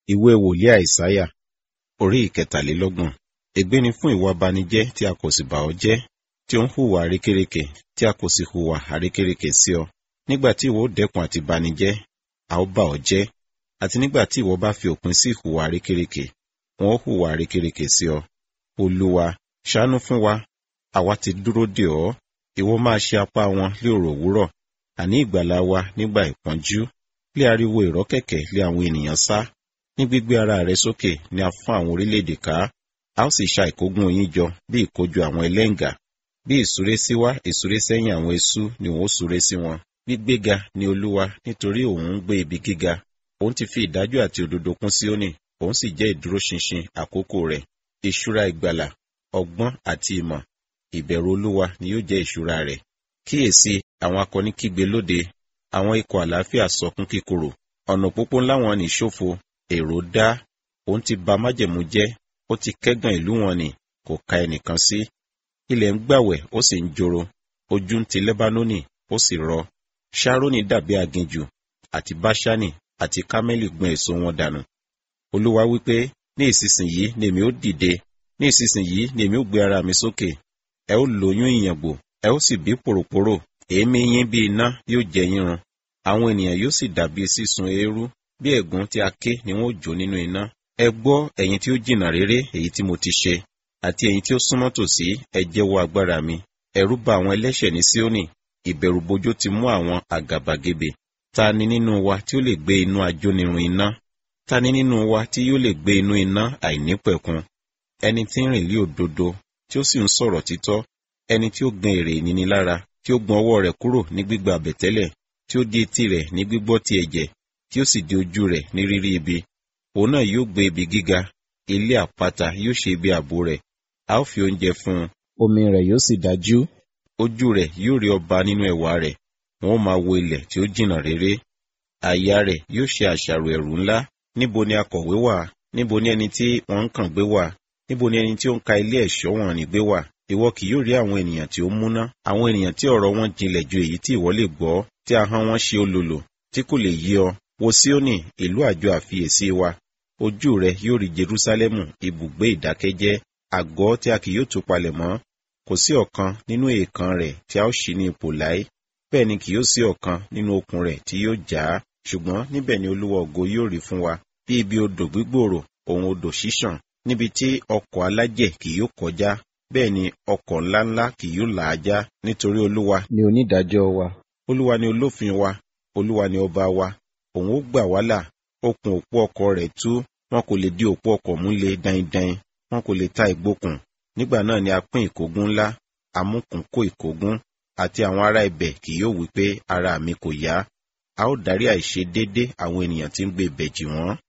ìwé wòlíì àìsáyà orí ìkẹtàlélọ́gbọ̀n ègbé ni fún ìwà abanijẹ́ tí a kò sì bà ọ́ jẹ́ tí ó ń hùwà àrékérekè tí a kò sì hùwà àrékérekè sí ọ nígbà tí ìwọ ó dẹ́kun àti banijẹ́ a ó bà ọ́ jẹ́ àti nígbà tí ìwọ bá fi òpin sí ìhùwà àrékérekè wọn ó hùwà àrékérekè sí ọ olúwa ṣàánú fún wa àwa ti dúró dè ọ́ ìwọ máa ṣe apá wọn lé òrò òwúrọ̀ àní ìgbàlà wa nígbà ìpọ́njú lé ariwo ìrọ́kẹ̀kẹ̀ lé àwọn ènìyàn sá ní gbígbé ara rẹ sókè ni a fún àwọn orílẹ̀-èdè ká a ó sì ṣa ìkógun yín jọ bí ìkójọ àwọn ẹlẹ́ǹgà bí ìsúré síwá ìsúré sẹ́yìn àwọn eṣú ni òun ó súré sí wọn gbígbéga ni olúwa nítorí òun ń gbé ibi gíga òun ti fi ìdájọ́ àti òdodo kún Síónì òun sì jẹ́ ìdúróṣinṣin àkókò rẹ̀ ìṣúra ìgbàlà ọgbọ́n àti ìmọ̀ ìbẹ̀rù olúwa ni yóò jẹ́ ìṣúra rẹ̀ kíyèsí àwọn akọni kígbe lóde àwọn ikọ̀ àlàáfíà sọkún kíkorò ọ̀nà òpópó ńlá wọn ní ṣófo èrò dá òun ti ba májẹ̀mú jẹ́ ó ti kẹ́gàn ìlú wọn ni kò ka ẹnìkan sí ilẹ̀ ń gbàwẹ̀ ó sì ń joro ojú ń ti lẹ́bánónì ó sì rọ ṣárónì dàbí aginjù àti báṣánì àti kámẹ́lì gbọn èso wọn dànù olúwa wípé ní ìsinsìnyí ni èmi ó dìde ní ìsinsìnyí ni èmi ó gbé ara mi sókè ẹ ó lóyún ìyàngbò ẹ ó sì bí pòròpórò èémí yín bí iná yóò jẹ yín run àwọn ènìyàn yóò sì dàbí sísun eérú bí ẹ̀gún tí a ké ni wọ́n ó jó nínú iná ẹ gbọ́ ẹ̀yin tí ó jìnnà réré èyí tí mo ti ṣe àti ẹ̀yin tí ó súnmọ́ tòsí ẹ jẹ́wọ́ agbára mi ẹ̀rù bà àwọn ẹlẹ́ṣẹ̀ ní Síónì ìbẹ̀rùbojo ti mú àwọn àgàbàgebè ta ni nínú wa tí ó lè gbé inú ajónirun iná ta ni nínú wa tí yóò lè gbé inú iná àìnípẹ̀kun ẹni tí ń rìn lé òdodo tí ó sì ń sọ̀rọ̀ títọ́ ẹni tí ó gan èrè ìnínilára tí ó gbọn ọwọ́ rẹ̀ kúrò ní gbígba àbẹ̀tẹ́lẹ̀ tí ó di etí rẹ̀ ní gbígbọ́ ti ẹ̀jẹ̀ tí ó sì di ojú rẹ̀ ní rírí ibi òun náà yóò gbé ibi gíga ilé àpáta yóò ṣe ibi ààbò rẹ̀ a ó fi oúnjẹ fún un omi rẹ̀ yóò sì dájú ojú rẹ̀ yóò rí ọba nínú ẹwà rẹ̀ wọn ó máa wo ilẹ̀ tí ó jìnnà réré àyà rẹ̀ yóò ṣe àṣàrò ẹ̀rù ńlá níbo ni akọ̀wé wà níbo ni ẹni tí wọ́n ń kàn gbé wà níbo ni ẹni tí ó ń ka ilé ẹ̀ṣọ́ wọn ní gbé wà ìwọ kì yóò rí àwọn ènìyàn tí ó múná àwọn ènìyàn tí ọ̀rọ̀ wọn jinlẹ̀ ju èyí tí ìwọ lè gbọ́ tí ahọ́n wọn ṣe olòlò tí kò lè yí ọ wo Síónì ìlú àjọ àfiyèsí wa ojú rẹ yóò rí Jerúsálẹ́mù ibùgbé ìdákẹ́jẹ́ àgọ́ tí a kì yóò tú palẹ̀ mọ́ kò sí ọ̀kan nínú èèkàn rẹ̀ tí a ó ṣí ní ipò láé bẹ́ẹ̀ ni kì yóò sí ọ̀kan nínú okùn rẹ̀ tí yóò já ṣùgbọ́n níbẹ̀ ni Olúwa ògo yóò rí fún wa bí ibi odò gbígbòòrò òun odò ṣíṣàn níbi tí ọkọ̀ alájẹ̀ kì yóò kọjá bẹ́ẹ̀ ni ọkọ̀ ńláńlá kì yóò là á já nítorí Olúwa ni onídàájọ́ wa Olúwa ni olófin wa Olúwa ni ọba wa òun ó gbà wá là okùn òpó ọkọ̀ rẹ̀ tú wọn kò lè di òpó ọkọ̀ mú le daindain wọn kò lè ta ìgbókùn nígbà náà ni a pín ìkógun ńlá amúkùn kó ìkógun àti àwọn ará ibẹ̀ kì yóò wí pé ara mi kò yá a ó dárí àìṣedéédé àwọn ènìyàn tí ń gbé ibẹ̀ jì wọ́n